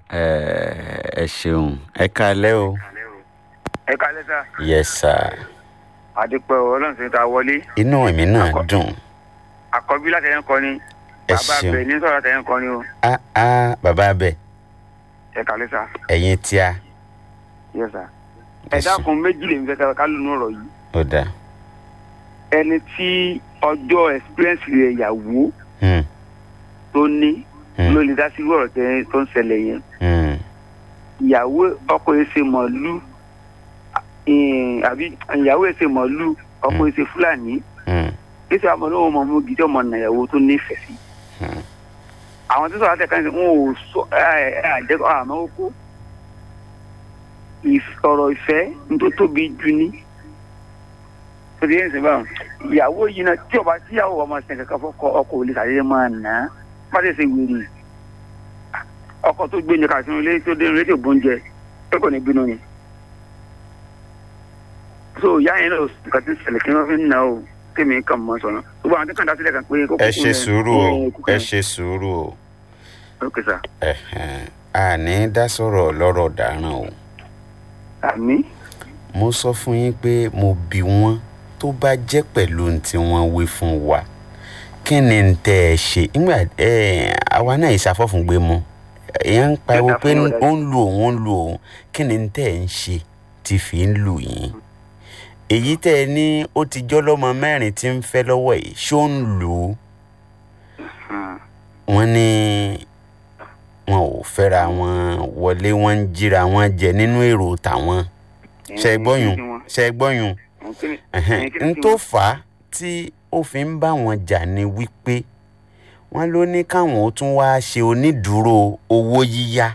ẹ ẹ ṣeun ẹ kalẹ́ o. ẹ kalẹ́ sá yes sir. àdìpẹ́ ọlọ́run ṣe ta wọlé inú èmi náà dùn. àkọ́bí látẹ̀yìn kan ni Ẹ bàbá ṣeun. bẹ̀ ní sọ̀rọ̀ látẹ̀yìn kan ni o á á bàbá abẹ ẹ kalẹ́ sá ẹ̀yin tíá yẹ sá Ẹ ẹ ṣeun. dákun méjì lè ń fẹ́ ká lónú ọ̀rọ̀ yìí ó dáa. ẹni tí ọjọ́ experience rẹ̀ yàwó Hmm, tó ní hmm, ló lè dá sí irú ọ̀rọ̀ tẹ́ tó ń ṣẹlẹ̀ yẹn hmm, ìyàwó ọkọ yẹn ṣe mọ̀lú eh, àbí ìyàwó yẹn ṣe mọ̀lú ọkọ yẹn ṣe fúlàní hmm, kí sọ àmọ́ lóun mọ̀ mú gidi ọmọ nàyàwó tó nífẹ̀ẹ́ sí. hmm. àwọn tó sọ̀rọ̀ àtẹ̀ká ń sè wọn ò sọ ẹ ẹ àjẹkọ̀ àmọ́ ó kó ọ̀rọ̀ ìfẹ́ ní tó tóbi jù ní. tòdí ẹ̀ ń sè báwọn ìyàwó yìí náà tí ọba tí ìyàwó ọmọ sẹ̀ kankan fọkọ ọkọ ò lè sàdédé máa nà á má tẹ̀sẹ̀ wèrè ọkọ tó gbé yẹn kàṣínú ilé tó dé ilé tó bóúnjẹ pé kò ní bínú ni. so ìyá yẹn náà nǹkan tí ń ṣẹlẹ̀ kí wọ́n fi ń nà ó kémi kàn mọ́ sọ̀nà gbogbo àwọn tó kàn dá sílẹ̀ kan pé kókó ẹ ṣe sùúrù o ẹ ṣe sùúrù o ok sir Ẹ̀hẹ̀n, àní dá sọ̀rọ̀ lọ́rọ̀ dáràn o. àmì mo sọ fún yín pé mo bi wọ́n tó bá jẹ́ pẹ̀lú ohun tí wọ́n wí fún wa kí ni n tẹ́ ẹ ṣe nígbà ẹ àwa náà ìṣàfọ́fún gbé mu èèyàn ń pariwo pé ó ń lu òun ó ń lu òun kí ni n tẹ́ ẹ ń ṣe tí fi ń lù yín èyí tẹ́ ẹ ní ó ti jọ́ lọ́mọ mẹ́rin tí ń fẹ́ lọ́wọ́ yìí ṣó ń lù ú wọ́n ní wọn ò fẹ́ra wọn wọlé wọn ń jíra wọn jẹ nínú èrò tàwọn ṣe é gbọ́yùn ṣe é gbọ́yùn ẹ̀hẹ́n, n tó fà á tí ó fi ń bá wọn jà ni wípé wọn ló ní káwọn ó tún wáá ṣe onídùúró owó yíyá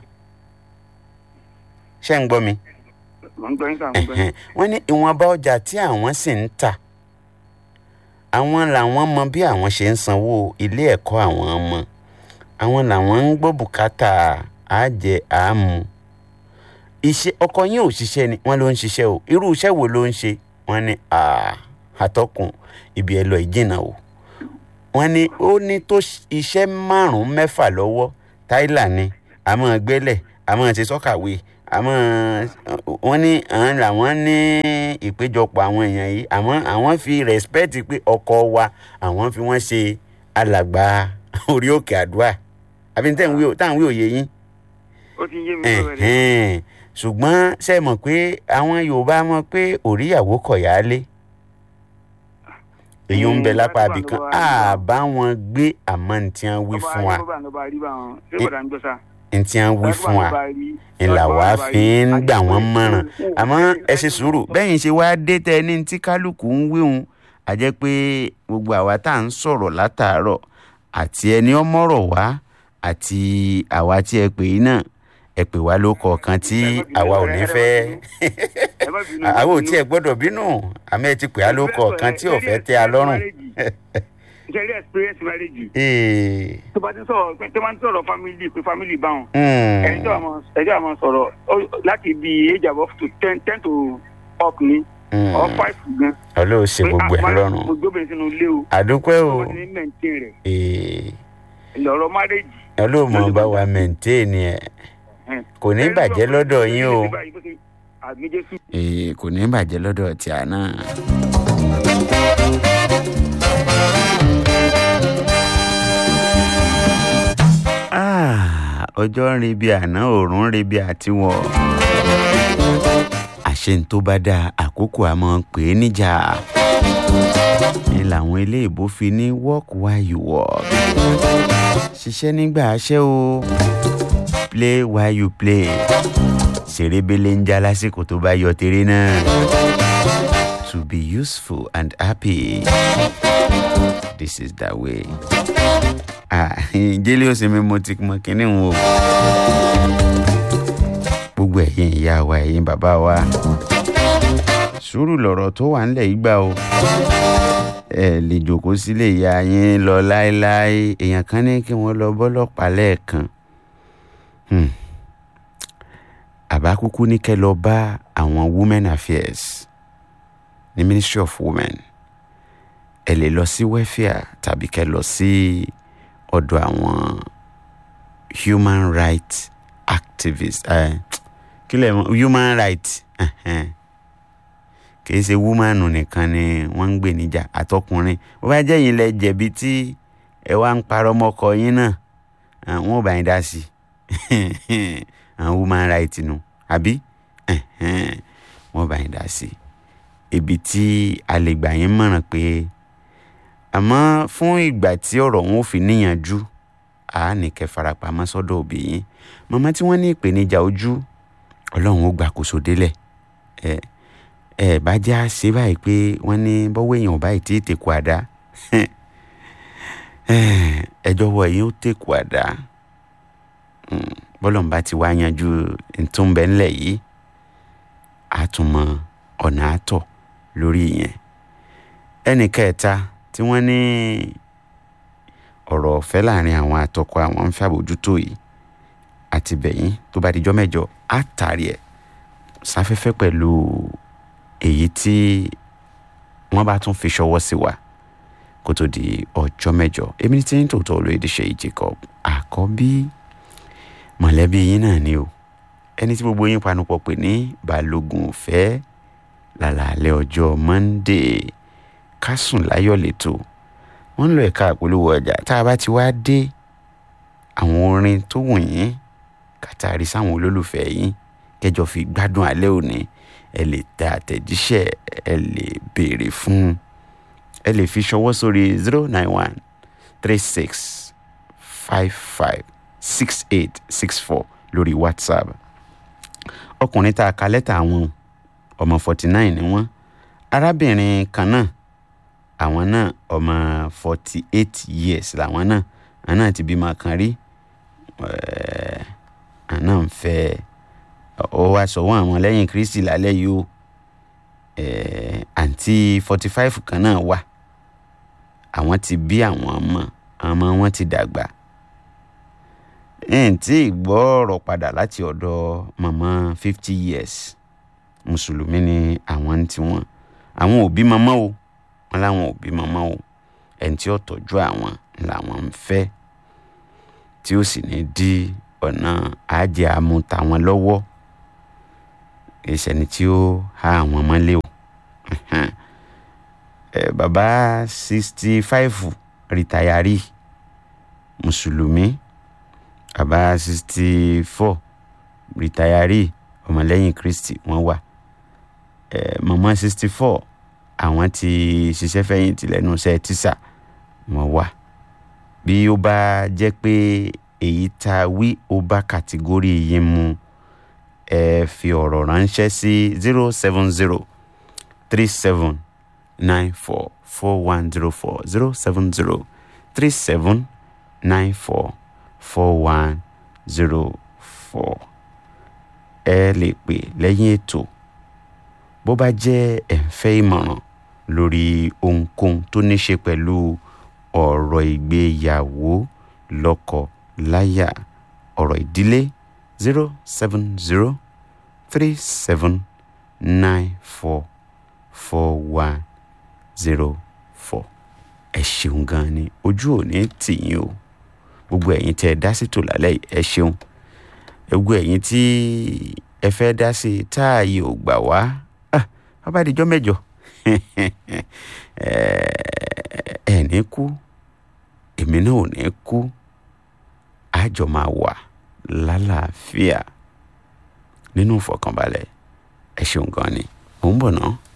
ṣé ń gbọ́ mi mo ń gbọ́ yín sá mo ń gbọ́ yín. ẹ̀hẹ́n, wọ́n ní ìwọ̀nba ọjà tí àwọn sì ń tà àwọn làwọn mọ bí àwọn ṣe ń sanwó ilé ẹ̀kọ́ àwọn ọmọ àwọn làwọn ń gbọ́ bùkátà àjẹ àámu iṣẹ́ ọkọ yín ò ṣiṣẹ́ ni wọ́n ló ń ṣiṣẹ́ o irú iṣẹ́ wo ló ń ṣe wọ́n ní "Ah, àtọkùn ibi ẹ lọ ìjìnà o wọ́n ní ó ní tó ṣ- iṣẹ́ márùn-ún mẹ́fà lọ́wọ́ táìlà ni àmọ́ gbẹ́lẹ̀ àmọ́ ṣe sọ́kàwé àmọ́ wọ́n ní àwọn làwọn ní ìpéjọpọ̀ àwọn èèyàn yìí àmọ́ àwọn fi rẹ́spẹ́tì pé ọkọ wa àwọn fi wọ́n ṣe alàgbà orí òkè àdúrà àbí ní tẹ̀ ń wí ò- tá à ń wí òye yín ó ti yé mi lọ́wọ́ rẹ̀. ẹ̀hẹ́n. ṣùgbọ́n ṣe mọ̀ pé àwọn yorùbá mọ̀ pé òríyàwó kọ̀yálé èyí ń bẹ Mm, lápá bá- abìkan bá- bá- àbá wọn gbé àmọ́ ní tí wọ́n wí Ọba fún wa Ayé bá ń lọ bá rí bá wọn. Ṣé bọ̀dà ń gbọ́ sá? ní tí wọ́n wí Ọba fún wa bá rí- ńlá ọba wa bá fi rí. ń gbà wọ́n Àti- mọ̀ràn Mm, àmọ́ mm, ẹ ṣe sùúrù bẹ́yìn ṣe wá dé tẹ ní tí kálukú ń wíhun àjẹ́ pé gbogbo àwa tá à ń sọ̀rọ̀ látàárọ̀ àti ẹni ọmọrọ̀ wá àti àwa tí ẹ pè é náà ẹ pè wá ló kọ̀ọ̀kan tí àwa ò ní fẹ́ Ẹ má bínú, àwọn ò ẹ má bínú. tiẹ̀ gbọ́dọ̀ bínú àmọ́ ẹ ti pè á ló kọ̀ọ̀kan tí ò fẹ́ tẹ́ a lọ́rùn. Ṣé rí experience marriage? Ee, Tó bá ti ń sọ̀rọ̀ pé tó bá ń sọ̀rọ̀ family pé family bá wọn. mm, Ẹni tó àmọ́ ẹni tó àmọ́ sọ̀rọ̀ ó- láti bí age of up to ten ten to up ni mm. or five gan. ọlọ́run ṣe gbogbo ẹ̀ Pé, ah, lọ́rùn Mo gbóbìnrin sínú ilé o. àdúpẹ́ o Wọ́n ti ní maintain rẹ̀. Ee, Ìlọ̀rọ̀ marriage. ọlọ́run mọ̀ bá wa mẹ̀ǹtéènì ẹ̀ kò ní bàjẹ́ lọ́dọ̀ yín o Àmì Jésù. Ee, kò ní bàjẹ́ lọ́dọ̀ tí a náà. Ah, ọjọ́ ń rebi àná òòrùn ń rebi àtiwọ̀ àṣẹ ń tó bá dáa àkókò àmọ́ pè é níjà ni làwọn ilé ìbò fi ní work while you work ṣiṣẹ́ nígbà aṣẹ́ o play while you play ṣèrébélé ń já lásìkò tó bá yọ tèrè náà to be useful and happy this is the way. Ah, jẹ́lẹ́ ó sinmi mo ti mọ kínní wọn o gbogbo ẹ̀yin ìyá wa ẹ̀yin bàbá wa sùúrù lọ̀rọ̀ tó wà ńlẹ̀ yìí gbà o ẹ lè jòkó sílé ìyá yín lọ láéláé èèyàn kan ní kí wọ́n lọ bọ́lọ́pàá lẹ́ẹ̀kan Hmm. àbá kúkú ní kẹ́ lọ bá àwọn women affairs ní ministry of women ẹ lè lọ sí welfare tàbí kẹ́ lọ sí ọ̀dọ̀ àwọn human rights activist uh, kílẹ̀ human rights uh-huh. kì í ṣe woman nìkan ni wọ́n ń gbè níjà àtọkùnrin bó bá jẹ́ yín lẹ jẹ̀bi tí ẹ wá ń parọ́ mọ́kọ yín náà àwọn ò bá yín dá sí i àwọn human rights nu àbí wọ́n bá yín dá sí i ibi tí a lè gbà yín mọ̀ràn pé àmọ́ fún ìgbà tí ọ̀rọ̀ wọn ò fi níyànjú a ní kẹ́ farapamọ́ sọ́dọ̀ òbí yín màmá tí wọ́n ní ìpèníjà ojú ọlọ́run ó gbàkóso délẹ̀ ẹ ẹ bá já ṣe báyìí pé wọ́n ní bọ́wọ́ èèyàn báyìí tí tèkù àdá ẹjọ́ wọ ẹ̀yìn ó tèkù àdá bọ́lọ̀ ń bá ti wá yanjú ntúnbẹ̀ ńlẹ̀ yìí àtúmọ̀ ọ̀nà àtọ̀ lórí yẹn ẹnì kẹta tí wọ́n ní ọ̀rọ̀ ọ̀fẹ́ láàrin àwọn àtọkọ àwọn ń fàbójútó yìí àti bẹ̀yìn tó bá dijọ́ mẹ́jọ á tàrí ẹ̀ sáfẹ́fẹ́ pẹ̀lú èyí tí wọ́n bá tún fi ṣọwọ́ sí wa kó tó di ọjọ́ mẹ́jọ èmi ní tí ń tòótọ́ olóyèdè Ṣèyí Jacob àkọ́bí mọ̀lẹ́bí yín náà ni o ẹni tí gbogbo yín panupọ̀ pè ní balógun ọ̀fẹ́ lálàálẹ̀ ọjọ́ Monday kásùn láyọ̀ lẹ́tọ̀ wọ́n ń lo ẹ̀ka àpolówó ọjà tá a bá ti wá dé àwọn orin tó wù yín kàtàrí sáwọn olólùfẹ́ yín kẹjọ fi gbádùn alẹ́ òní ẹ lè tẹ àtẹ̀jíṣẹ́ ẹ lè béèrè fún ẹ lè fi ṣọwọ́ sórí zero nine one three six five five six eight six four lórí whatsapp ọkùnrin tá a ka lẹ́tà àwọn ọmọ forty nine ni wọ́n arábìnrin kan náà àwọn náà ọmọ forty eight years làwọn náà àwọn náà ti bímọ kan rí àwọn náà ń fẹ́ ọ wá sọ̀wọ́n àwọn lẹ́yìn kristi lálẹ́ yìí o àǹtí forty five kan náà wà àwọn ti bí àwọn ọmọ ọmọ wọn ti dàgbà n tí gbọ́ ọ̀rọ̀ padà láti ọ̀dọ̀ màmá fifty years mùsùlùmí ni àwọn tí wọ́n àwọn òbí màmá o wọn láwọn òbí màmá o ẹni tí ó tọ́jú àwọn làwọn ń fẹ́ tí ó sì ní dí ọ̀nà àjẹ àmú tàwọn lọ́wọ́ ìṣẹ́ni tí ó há àwọn mọ́lé o bàbá sixty five rìtàyàrí mùsùlùmí bàbá sixty four rìtàyàrí ọmọlẹ́yìn kristi wọ́n wà màmá sixty four àwọn tí ṣiṣẹ́ fẹ̀yìntì lẹ́nu iṣẹ́ tíṣà wọ́n wà bí ó bá jẹ́ pé èyí tá a wí ó bá kàtígórì yìí mu ẹ fi ọ̀rọ̀ ránṣẹ́ sí zero seven zero three seven nine four four one zero four zero seven zero three seven nine four four one zero four ẹ lè pè lẹ́yìn ètò bó bá jẹ́ ẹ̀ ń fẹ́ ìmọ̀ràn lórí ohunkóhun tó ní ṣe pẹ̀lú ọ̀rọ̀ ìgbéyàwó lọ́kọ láyà ọ̀rọ̀ ìdílé zero seven zero three seven nine four four one zero four ẹ ṣeun gan ni ojú ò ní tì yín o gbogbo ẹ̀yin tẹ́ ẹ dá sí tò lálẹ́ ẹ ṣeun gbogbo ẹ̀yin tí ẹ fẹ́ dá sí táàyè ò gbà wá bàbá àdìjọ́ mẹ́jọ ẹ ní kú èmi náà ò ní kú àjọ máa wà lálàáfíà nínú ìfọ̀kànbalẹ̀ ẹ ṣeun gan ni mò ń bọ̀ náà.